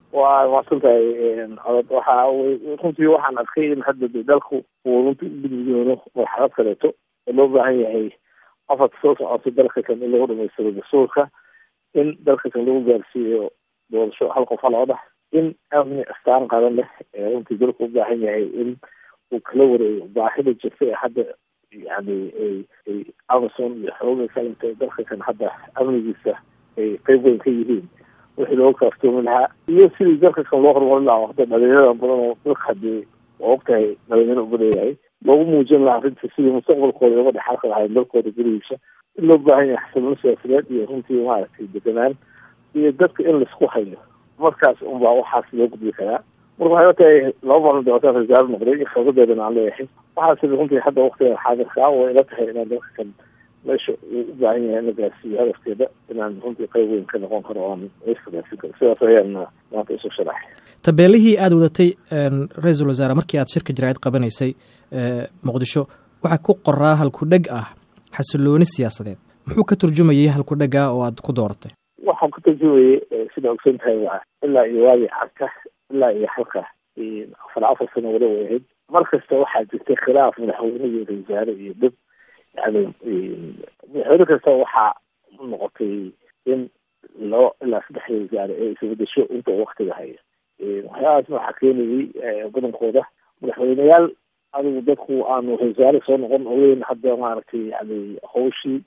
waa maadsan tahay codod waxa runtii waxaan arkay in hadda de dalku uu runtii u gudbi doono marxalad kaleeto oo loo baahan yahay afarka soo socoto dalka kan in lagu dhamaystiro dastuurka in dalka kan lagu gaarsiiyo doorasho hal qof hal odax in amni astaan qadan leh ee runtii dalku u baahan yahay in uu kala wareego baahida jirta ee hadda yani ay amazon iyo xooga kalinta dalka kan hadda amnigiisa ay qeyb weyn ka yihiin wixii looga kaaftoomi lahaa iyo sidii dalka kan loo horumarin lahaa hadda dhalinyarada badan oo dalka hadii waa ogtahay dhalinyaro u badanyahay loogu muujin lahaa arrinta sidii mustaqbalkooda uga dhexalka lahayn dalkooda gurigiisa in loo baahan yahay xasiloon siyaasadeed iyo runtii maaragtay deganaan iyo dadka in laisku hayo markaas unbaa waxaas loo gudbi karaa marka waxay tahay laba maalin doortaan rasaalo noqday iyo khibradeedana aan leeyahay waxaas runtii hadda waktigan xaadirkaa way ila tahay inaan dalka kan meesha uu u baahan yahay in la gaarsiiyo hadafkeeda inaan runtii qayb weyn ka noqon karo aan iska gaarsiin karo sidaas ayaan maanta isu sharaxay tabeelihii aada wadatay ra-iisul wasaare markii aad shirka jaraa'id qabanaysay muqdisho waxaa ku qoraa halku-dheg ah xasilooni siyaasadeed muxuu ka turjumayay halku-dhega oo aad ku dooratay waxaan ka turjumayay sida ogsan tahay waa ilaa iyo waagii carka ilaa iyo halka afar afar sano wala way ahayd mar kasta waxaa jirtay khilaaf madaxweyne iyo ra wasaare iyo dhib yani madaxweyne kasta waxaa noqotay in labo ilaa saddex wasaare ee isbedesho inta uu waktiga hayo waxyaabaasna waxaa keenayay badankooda madaxweyneyaal adigu dadku aanu wasaare soo noqon ogeyn hadda maaragtay yani hawshii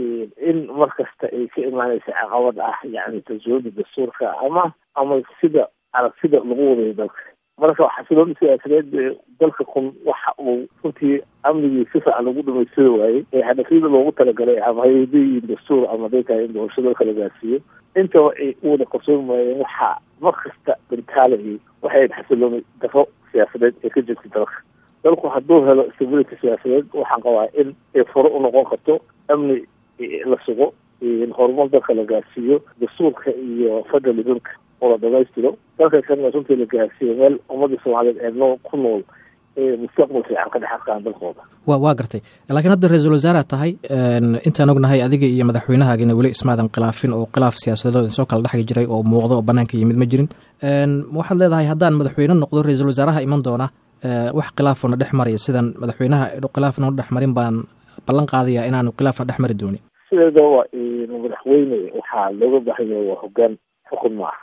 in mar kasta ay ka imaanaysa caqabad ah yani tasooda dastuurka ama ama sida aragtida lagu wadayo dalka marka xasilooni siyaasadeed dalka kun waxa uu runtii amnigii si fiican lagu dhamaystiri waayey ee hadafyada loogu talagalay ama hay-adayiin dastuur ama day tahay in doorasho dalka la gaarsiiyo intaba ay u wada qarsoomi waayeen waxaa mar kasta bantaalayay waxay ayd xasilooni daro siyaasadeed ee ka jirta dalka dalku hadduu helo stability siyaasadeed waxaan qabaa in ay furo u noqon karto amni la sugo horumar dalka la gaarsiiyo dastuurka iyo federalismka oo la dhamaystiro dalka kana runtii la gaarsiiyo meel ummadda soomaaliyeed ee noo ku nool ee mustaqbal fiican ka dhex arkaan dalkooda wa waa gartay laakiin hadda ra-iisul wasaaraad tahay intaan ognahay adiga iyo madaxweynahaagina weli ismaadan khilaafin oo khilaaf siyaasadeed soo kala dhexgi jiray oo muuqdo oo banaanka yimid ma jirin waxaad leedahay haddaan madaxweyne noqdo ra-iisul wasaaraha iman doona wax khilaafona dhex maraya sidan madaxweynaha khilaafna dhex marin baan ballan qaadaya inaanu khilaafna dhex mari doonin sideeda waa madaxweyne waxaa looga baahan yahay waa hogaan xukun ma aha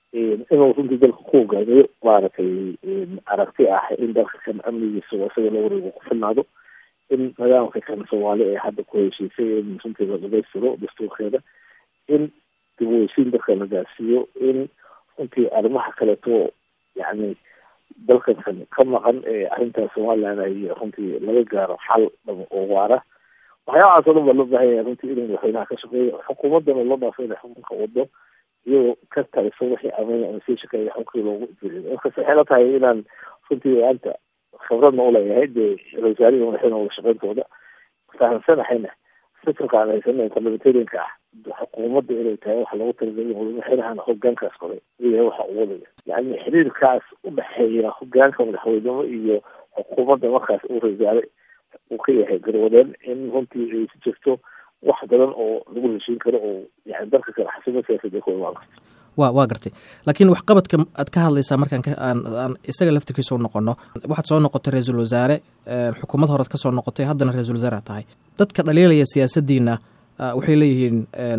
inuu runtii dalka ku hogaamiyo maaragtay aragti ah in dalka kan amnigiisa isaga la wareego ku filnaado in nidaamka kan soomaali ee hadda ku heshiisay in runtii la dhamaystiro dastuurkeeda in dib u heshiin dalka la gaarsiiyo in runtii arrimaha kaleeto yani dalkan kan ka maqan ee arrintaas somaliland ay runtii laga gaaro xal oo waara waxyaabahaas oo dhan baa loo baahan yahay runtii inuu madaxweynaha ka shaqeeyo xukuumaddana loo dhaafo inay xukunka wado iyagoo ka taliso wixii amay ama sii shaqeeya xukunkii loogu jiriyo markas waxay la tahay inaan runtii maanta khibradna uleeyahay dee wasaarihi madaxweyne wada shaqeyntooda fahamsanahayna sistamka aan haysana parliamentarianka ah xukuumadda inay tahay waxa loogu talagalay madaxweynahana hogaankaas qoray iyahay waxa uu wadaya yani xiriirkaas udhexeeya hogaanka madaxweynimo iyo xukuumadda markaas uu rasaare uu ka yahay garwadeen in runtii ay si jirto wax badan oo lagu heshiin karo oo yani dalka kale xasimo siyaasadee ku imaan karto wa waa gartay laakiin waxqabadka aad ka hadlaysaa markaan aan isaga laftirkiisa u noqono waxaad soo noqotay ra-iisul wasaare xukuumad horead ka soo noqotay haddana ra-isul wasaare tahay dadka dhaliilaya siyaasaddiina waxay leeyihiin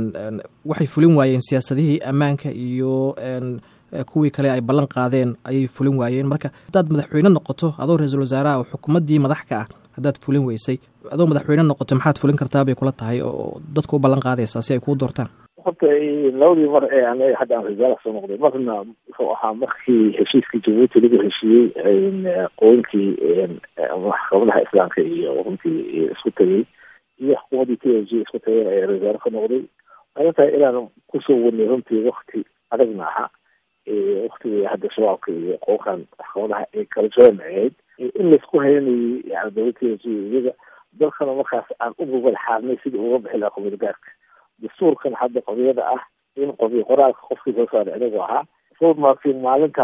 waxay fulin waayeen siyaasadihii ammaanka iyo kuwii kale ay ballan qaadeen ayay fulin waayeen marka haddaad madaxweyne noqoto adoo ra-iisul wasaaraha oo xukuumaddii madax ka ah haddaad fulin weysay adoo madaxweyne noqoto maxaad fulin kartaa bay kula tahay oo dadku u ballan qaadaysaa si ay kuu doortaan horta labadii mar ee anaga hadda aan rasaala soo noqday marna wuxuu ahaa markii heshiiskii jabuuti lagu heshiiyey qooyinkii maxkamadaha islaamka iyo runtii isku tegey iyo xukuumaddii t l g isku tegeen ayaa rasaalo ka noqday waxay tahay inaan kusoo wadnay runtii wakti adagna aha waktigii hadda shabaabka iyo qoonkan maxkamadaha ay kala joogan ahayd in laisku haynayay yani dowlad t l g iyaga dalkana markaas aan u gogol xaarnay sidii uga bixi lahaa qobiyad gaarka dastuurkan hadda qobiyada ah in qobiy qoraalka qofkii soo saaray anigu ahaa soo markin maalintaas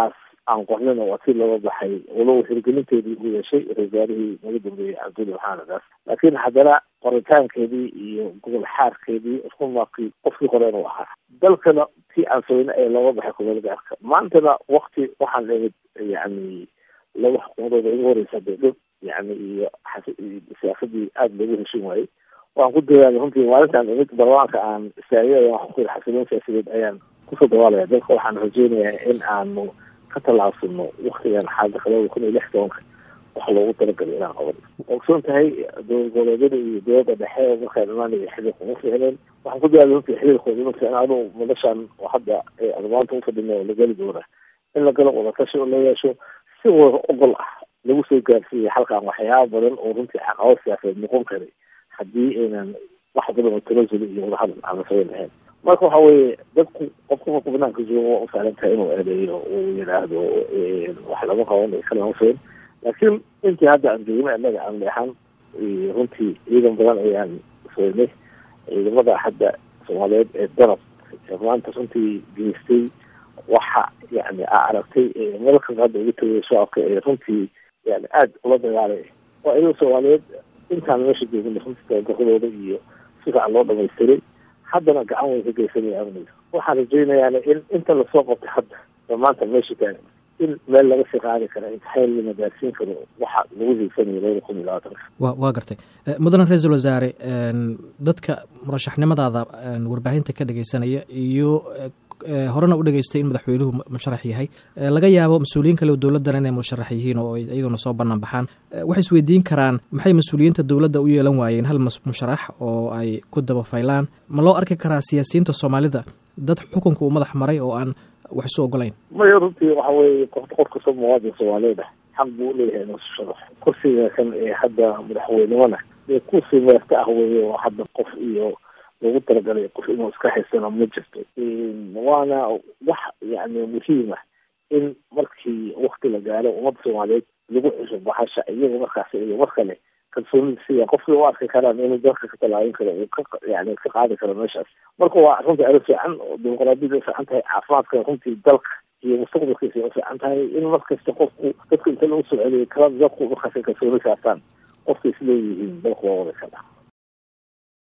aan qornin oo si looga baxay walow hirgelinteedii uu yeeshay wasaarihii naga dambeeyey cabdulli maxamed laakiin haddana qoritaankeedii iyo gobol xaarkeedii rumaakii qofkii hore inuu ahaa dalkana tii aan sooyna ee looga baxay kumeel gaarka maantana wakti waxaan imid yani laba xukuumadooda igu horeysa beedhib yani iyo siyaasadii aada loogu heshin waayey waan ku dadaala runtii maalintaan imid barlamaanka aan istaagay waxaan ku yidhi xasiloon siyaasadeed ayaan kusoo dawaalaya dalka waxaan rajeynayaa in aanu ka tallaabsano waktigan xaalada labada kun iyo lix tobanka wax loogu talagalay inaan qaban ogsoon tahay dowlad goboleedyada iyo dowladda dhexe markaan imaanaya xiriirka uma ficneen waxaan ku dadaala runtii xiriirkooda uma ficna anu madashaan oo hadda admaanta ufadhina oo la geli doona in la galo wadatashi oo la yeesho si wada ogol ah lagu soo gaarsiiyay halkan waxyaaba badan oo runtii caqabad siyaasadeed noqon karay haddii aynan wax badan oo tanasuli iyo wadahadal aan la samayn lahayn marka waxa weeye dadku qofka marku banaanka joogo waa u sahlan tahay inuu eedeeyo uu yidhaahdo wax lama qaban kalama fiin laakiin intii hadda aan joogna innaga aan leexan runtii ciidan badan ayaan soynay ciidamada hadda soomaaliyeed ee danab ee maanta runtii geystay waxa yani aa aragtay meelkas hadda ugu tagay shacabka ee runtii yani aada ula dagaalay waa ciidan soomaaliyeed intaan meesha joogna runtii tababaradooda iyo si fiican loo dhamaystiray haddana gacan way ka geysanaya amniga waxaan rajeynayaana in inta lasoo qabtay hadda oo maanta meesha taagan in meel laga sii qaadi kara imtixaan lana gaarsiin karo waxa lagu hiigsanayo labada kun iyo labaatanka wa waa gartay mudane ra-iisul wasaare dadka murashaxnimadaada warbaahinta ka dhegeysanaya iyo horena u dhegeystay in madaxweynuhu musharax yahay laga yaabo mas-uuliyiin kale oo dowladdana inay musharax yihiin oo iyaguna soo bannaan baxaan waxay isweydiin karaan maxay mas-uuliyiinta dowladda u yeelan waayeen hal musharax oo ay ku daba faylaan ma loo arki karaa siyaasiyiinta soomaalida dad xukunka uu madax maray oo aan wax isu ogolayn maya runtii waxa weeye qof qof kastoo muwaadin soomaaliyeed ah xaq buu uleeyahay inuu sharax kursiga kan ee hadda madaxweynimona dee kursi meerta ah weeye oo hadda qof iyo loogu talagalay qof inuu iska haysano ma jirto waana wax yani muhiim ah in markii wakti la gaaro ummadda soomaaliyeed lagu cusub baxasha iyaga markaas iyo mar kale kalsoonida siya qofkii u arki karaan inuu dalka ka tallaabin karo uu ka yani ka qaadi karo meeshaas marka waa runtii arrin fiican oo dimuqraadiyada u fiican tahay caafimaadka runtii dalka iyo mustaqbalkiisa u fiican tahay in markasta qofku dadka inta lagu soo celiyo kala dadku markaas kalsooni saartaan qofka isleeyihiin dalku waa wada kala